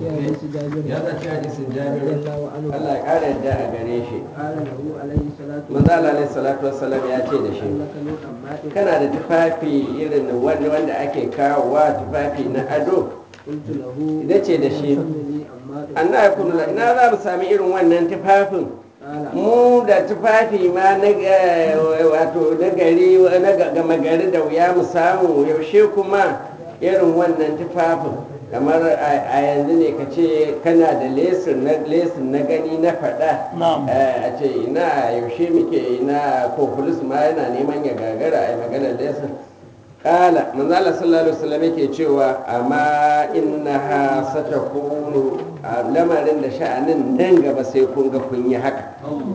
حديث جابر ya zaci hadisin رضي jabiru الله عنه Allah ya ƙara yadda a gare shi قال له عليه الصلاة manzo Allah alaihi salatu wassalam ya ce da shi لك من أمات kana da tufafi irin wanda wanda ake kawowa tufafi na ado قلت له ita ce da shi كم لي أمات anna ya kunu ina za mu sami irin wannan tufafin قال mu da tufafi ma na ga- wato na gari na ga- gama gari da wuya mu samu yaushe kuma irin wannan tufafin kamar a a yanzu ne ka ce kana da lesin na lesin na gani na faɗa Na'am. Eh, a ce ina yaushe muke ina ko polis ma yana neman ya gagara a yi maganar lesin kala manzala sallallahu alaihi wasallam yake cewa amma innaha satakunu a lamarin da sha'anin nan gaba sai kun ga kun yi haka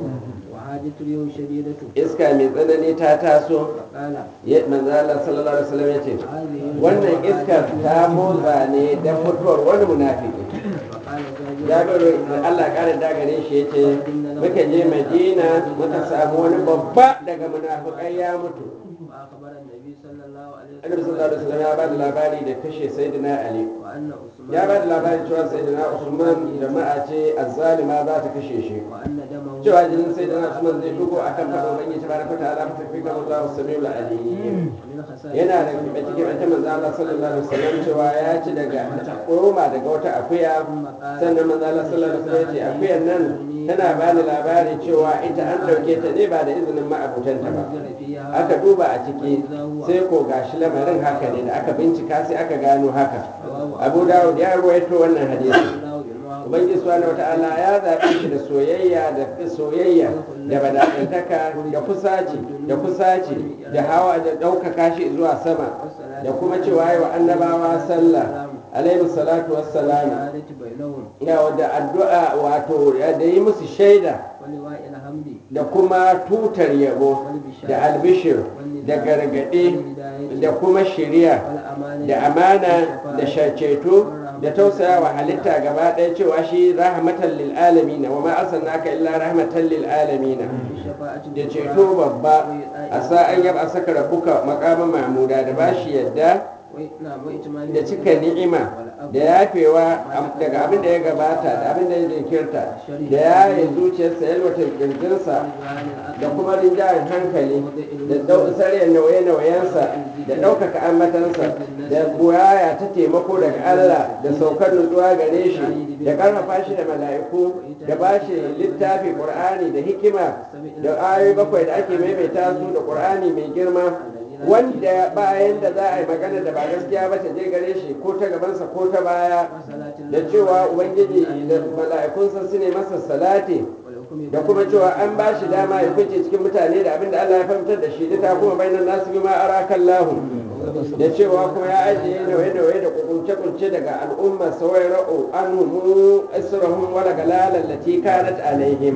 وحاجة اليوم شديدة iska mai tsanani ta taso فقال ya manzala sallallahu alaihi wasallam yace هذه wannan iskar ta motsa ne da mutuwar wani munafiki فقال جابر jabiru da Allah ƙara dagare shi yace muka je madina muka samu wani babba daga munafikai ya mutu وأخبر النبي صلى الله عليه annabi sallallahu alaihi wasallam ya ba da labari da kashe sayyidina ali وأن عثمان ya ba da labari cewa sayyidina usman jama'a ce azzalima za ta kashe shi وأن دمه cewa jinin sayyidina usman zai dugo akan fado ubangiji tabaraka ta'ala fa tafi kamar Allah samiul alim ومن خسائر yana da kibe cikin ita manzo Allah sallallahu alaihi wasallam cewa ya ci daga koma daga wata akuya sannan manzo Allah sallallahu alaihi wasallam ya ce akuyan nan tana ba ni labari cewa ita an dauke ta ne ba da izinin ma'abutanta ba نزل فيها aka duba a ciki sai ko gashi lamarin haka ne da aka bincika sai aka gano haka abu dawud ya ruwaito wannan hadisi الله بالمعروف ubangiji subhanahu wata'ala ya zaɓe shi da soyayya da soyayya da bada'antaka da kusaci da kusaci da hawa da ɗaukaka shi zuwa sama da kuma cewa yi wa annabawa sallah alaihi salatu wassalam الشهادة بينهم ya da addu'a wato da yi musu shaida ولواء الحمد da kuma tutar yabo da albishir da gargaɗe da kuma shiriya والأمانة da amana da shaceto da tausaya wa halitta gaba ɗaya cewa shi rahmatan lil alamina wa ma arsalnaka illa rahmatan lil alamina بالشفاعة da ceto babba a sa'an yab a saka rabbuka maqama mahmuda da bashi yadda نعم وإتمام da cika ni'ima da yafewa am- daga abin da ya gabata da abin da ya jinkirta da yaye zuciyarsa yalwata kirjinsa da kuma rinjayen hankali da dau- sarya nauye-nauyensa da ɗaukaka ambatansa da goyaya ta taimako daga Allah da saukar nutsuwa gare shi da ƙarfafa shi da mala'iku da ba shi littafi ƙur'ani da hikima da ayoyi bakwai da ake maimaita su da ƙur'ani mai girma wanda bayan da za a yi magana da ba gaskiya ba ta je gare shi ko ta gabansa ko ta baya da cewa ubangiji da mala'ikunsa su ne masa salati da kuma cewa an ba shi dama ya fice cikin mutane da abin da Allah ya fahimtar da shi ta kuma bainan nasu bima arakan lahu da cewa kuma ya ajiye nauye-nauye da kukunce-kunce daga al'umma sawai ra'u an humu israhun wala galalan lati kanat alaihim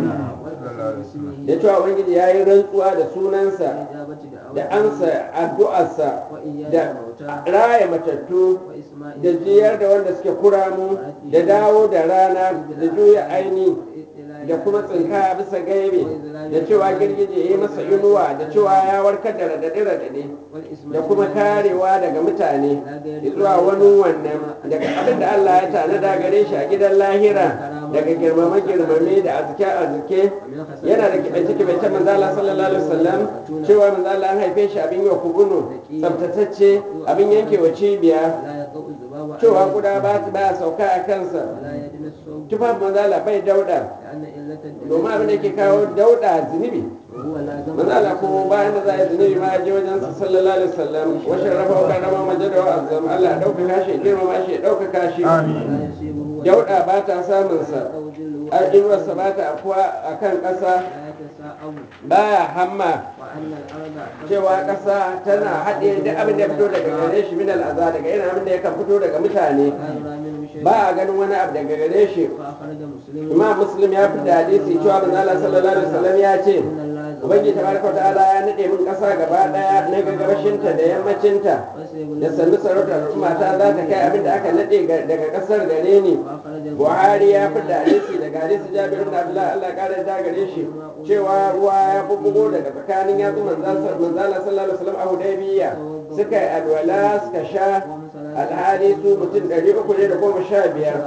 da cewa ubangiji ya yi rantsuwa da sunansa da ansa addu'arsa da raya matattu da jiyar da wanda suke kuramu da dawo da rana da juya aini da kuma tsinka bisa gaibe da cewa girgije ya yi masa inuwa da cewa ya warkar da radade-radade da kuma karewa daga mutane zuwa wani wannan daga abin da Allah ya tanada gare shi a gidan lahira daga girmame-girmame da azike-azike yana da kibace-kibace manzala sallallahu alaihi wasallam cewa manzala an haife shi abin yau kubunu tsabtatacce abin yankewa cibiya cewa guda ba ba sauka a kansa tufafin manzala bai dauda domin abin da ke kawo dauda zunubi manzala ko bayan da za a yi zunubi ma ya je wajen sa sallallahu alaihi wasallam washin rafa wa karama majada wa azam Allah ya ɗaukaka shi ya girmama shi ya ɗaukaka shi dauda ba ta samun sa al'inuwarsa ba ta afuwa a kan ƙasa baya hamma cewa ƙasa tana haɗe duk abin da ya fito daga gare shi min al'aza daga irin abin da ya kan fito daga mutane ba a ganin wani abu daga gare shi imam muslim ya fi da hadisi cewa manzo Allah sallallahu alaihi wasallam ya ce ubangiji tabaraka ta'ala ya nade min ƙasa gaba daya na gabashinta da yammacinta da sannu sarautar al'umma ta za ta kai abin da aka nade daga ƙasar gare ni buhari ya fi da hadisi daga hadisi jabir ibn abdullah Allah ya kare da gare shi cewa ruwa ya bubbugo daga tsakanin yatsu manzala sallallahu alaihi wasallam a hudaybiya suka yi alwala suka sha alhali su mutum ɗari uku ne da goma sha biyar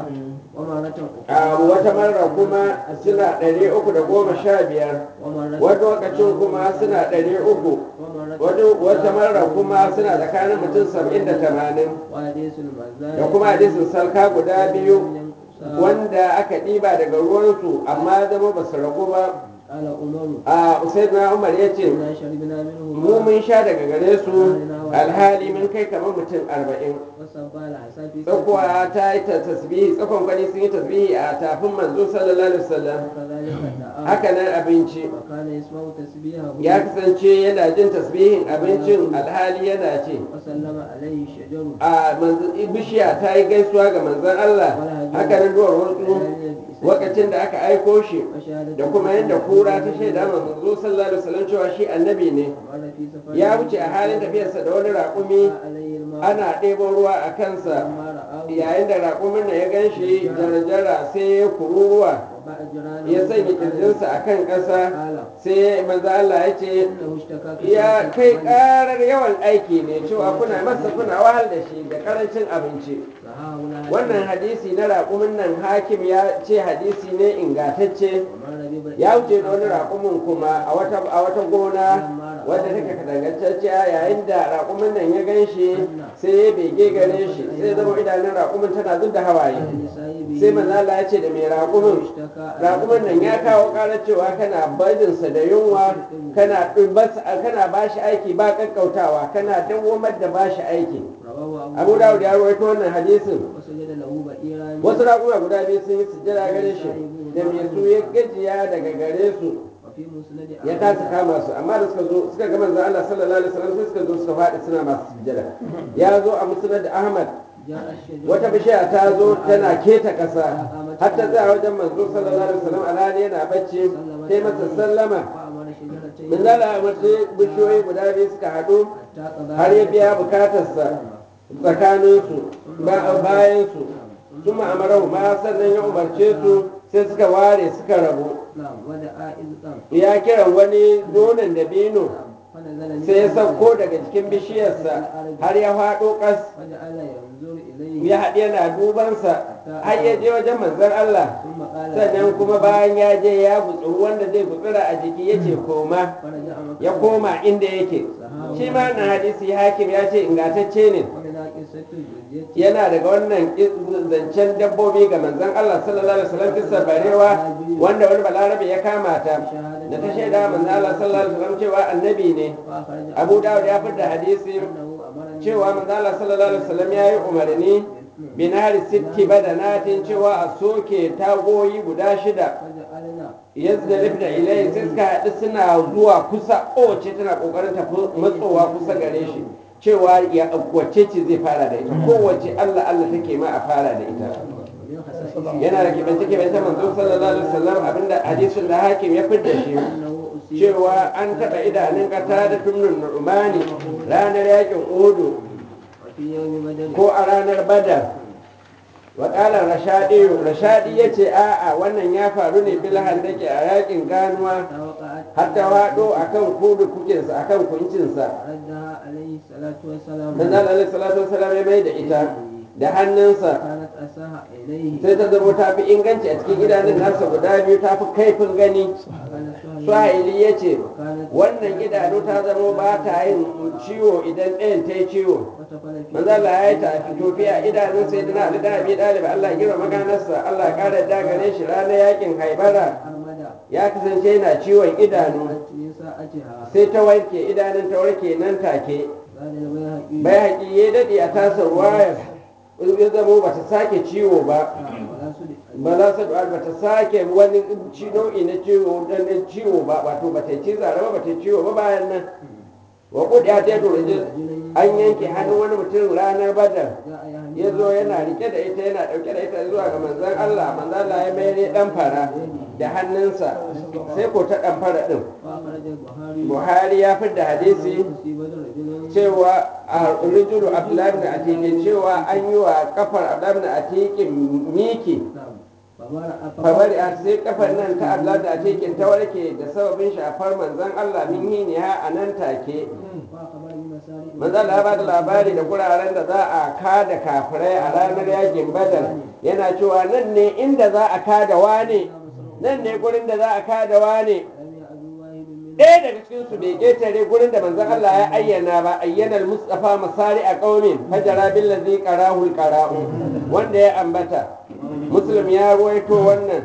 ومرة a wata marra kuma suna ɗari uku da goma sha biyar ومرة wata lokacin kuma suna ɗari uku ومرة wata wata marra kuma suna tsakanin mutum saba'in da tamanin وحديث المزاد da kuma hadisin salka guda biyu wanda aka ɗiba daga ruwansu amma zama ba su ragu ba قال عمر a usaid na umar ya ce إنا شربنا منه mu mun sha daga gare su alhali mun kai kamar mutum arba'in وصب الحسن في tsakuwa ta yi ta tasbihi tsakon kwani sun yi tasbihi a tafin manzo sallallahu alaihi wasallam وكذلك الدعاء haka nan abinci وكان يسمع تسبيحه ya kasance yana jin tasbihin abincin alhali yana ce وسلم عليه الشجر a manzo- bishiya ta yi gaisuwa ga manzon Allah haka nan duwar wasu lokacin da aka aiko shi da kuma yadda kura ta shaida ma manzo sallallahu alaihi wasallam cewa shi annabi ne ومر في سفر ya wuce a halin tafiyarsa da wani raƙumi عليه الماء ana ɗebo ruwa a kansa فلما رآه yayin da raƙumin nan ya gan shi jarjara sai ya kururuwa وباع جيرانه ya sanya kirjinsa a kan ƙasa قال sai manzo Allah ya ce إنه اشتكى ya kai ƙarar yawan aiki ne cewa kuna masa kuna wahal da shi da ƙarancin abinci wannan hadisi na raƙumin nan hakim ya ce hadisi ne ingantacce ya wuce da wani raƙumin kuma a wata a wata gona wadda take kadangantacciya yayin da raƙumin nan ya gan shi sai ya bege gare shi sai zama idanun raƙumin tana zub da hawaye sai manzo Allah ya ce da mai raƙumin raƙumin nan ya kawo ƙarar cewa kana barinsa da yunwa kana ɗubas- kana bashi aiki ba ƙaƙƙautawa kana dawwamar da bashi aiki abu dawud ya rawaito wannan hadisin wasu raƙuma guda biyu sun yi sujjada gare shi da mai su ya gajiya daga gare su ya kasa kama su amma da suka zo suka ga manzon Allah sallallahu alaihi wasallam sai suka zo suka faɗi suna masu sujjada ya zo a musnad Ahmad wata bishiya ta zo tana keta ƙasa har ta tsaya wajen manzo sallallahu alaihi wasallam alhali yana bacci sai masa sallama min zala mace bishiyoyi guda biyu suka haɗu har ya biya bukatarsa tsakaninsu bayansu sun ma'amarahu ma sannan ya umarce su sai suka ware suka rabu ya kiran wani nonon dabino sai ya sauko daga cikin bishiyarsa har ya faɗo ƙas ya haɗe yana dubansa har ya je wajen manzon Allah sannan kuma bayan ya je ya gutsuru wanda zai gutsura a jiki ya ce koma ya koma inda yake shi ma na hadisi hakim ya ce ingantacce ne yana daga wannan zancen dabbobi ga manzon Allah sallallahu alaihi wasallam kisar barewa wanda wani balarabe ya kama ta da ta shaida manzon Allah sallallahu alaihi wasallam cewa annabi ne Abu Dawud ya fitar da hadisi cewa manzon Allah sallallahu alaihi wasallam ya yi umarni binari sitti badanatin cewa a soke tagoyi guda shida yadda lifda ilai sai suka haɗu suna zuwa kusa kowace tana ƙoƙarin tafi matsowa kusa gare shi cewa ya wacce ce zai fara da ita kowace Allah Allah take ma a fara da ita yana da kibance kibance manzo sallallahu alaihi wasallam abinda hadisin da hakim ya fidda shi cewa an taɓa idanun kata da tumnun nu'mani ranar yakin uhudu ko a ranar badar wakalar rashadi rashadi ya ce a'a wannan ya faru ne bilhan da ke a yakin ganuwa har ta waɗo a kan kudu kukinsa a kan kuncinsa manzan alaihi salatu wasalam ya mai da ita da hannunsa sai ta zama ta fi inganci a cikin idanun nasa guda biyu ta fi kaifin gani suhaili ya ce wannan idanu ta zama ba ta yin ciwo idan ɗayan ta yi ciwo manzala ya yi ta a fitofiya idanun sai dina ali da abi ɗalibi allah girma maganarsa allah ƙara dagare shi ranar yakin haibara ya kasance yana ciwon idanu sai ta warke idanun ta warke nan take bai haƙi ya daɗe a tasar wayar ya zama ba ta sake ciwo ba ba za su ba ta sake wani nau'i na ciwo na ciwo ba wato ba ta ci zara ba ba ta ciwo ba bayan nan wa kudiya ta yi an yanke hannun wani mutum ranar badar ya zo yana rike da ita yana dauke da ita zuwa ga manzon Allah manzon Allah ya mayar dan fara da hannunsa sai ko ta dan fara din Buhari ya fi da hadisi cewa a rijulu Abdullahi ibn Atiqin cewa an yi wa kafar Abdullahi ibn Atiqin miki famari a sai kafar nan ta Abdullahi ibn Atiqin ta warke da sababin shafar manzon Allah min hini ha a nan take manzan ya ba da labari da guraren da za a kada kafirai a ranar yakin badar yana cewa nan ne inda za a kada wane nan ne gurin da za a kada wane ɗaya daga cikin su bai ƙetare gurin da manzon Allah ya ayyana ba ayyana mustafa masari a ƙaumin fajara billazi qarahul qara'u wanda ya ambata muslim ya ruwaito wannan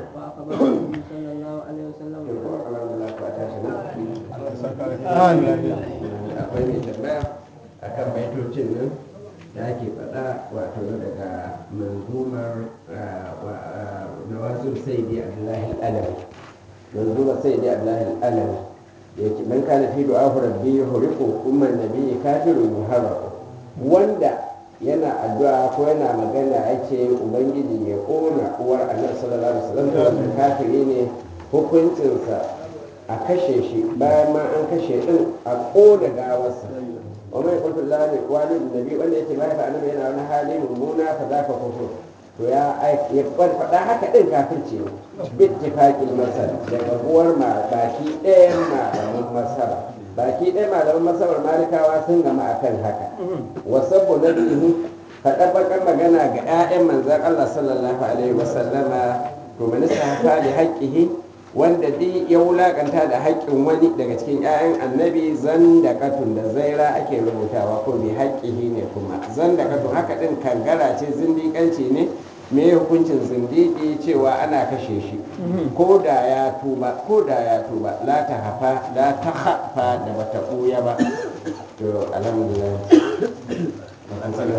akwai mai tambaya akan baitocin nan da ake faɗa wato daga manzumar nawazir sayyidi abdullahi alawi manzumar sayyidi abdullahi alawi ya ce man kana fi du'a rabbi huriku umman nabi kafirun muharraku wanda yana addu'a ko yana magana ake ubangiji ya kona uwar annabi sallallahu alaihi wasallam to wannan kafiri ne hukuncinsa a kashe shi bayan ma an kashe din a kona gawarsa wa mai kullu lillahi walid nabi wanda yake bai fa annabi yana wani hali mummuna fa zaka kufur to ya ya faɗa haka din kafirci ne bittifaqil masal daga uwar ma baki ɗayan malaman masaba baki ɗaya malaman masabar malikawa sun gama akan haka wasabbu nabihi faɗa bakar magana ga 'ya'yan manzan Allah sallallahu alaihi wasallama to minista hafa da haƙƙihi wanda duk ya wulaƙanta da haƙƙin wani daga cikin 'ya'yan annabi zan da katun da zaira ake rubutawa ko bi haƙƙihi ne kuma zan da katun haka ɗin kangara ce zindiƙanci ne me hukuncin zindiki cewa ana kashe shi ko da ya tuba ko da ya tuba la ta hafa la ta hafa da bata ɓuya ba to alhamdulillah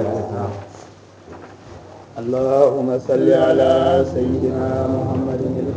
اللهم صل على سيدنا محمد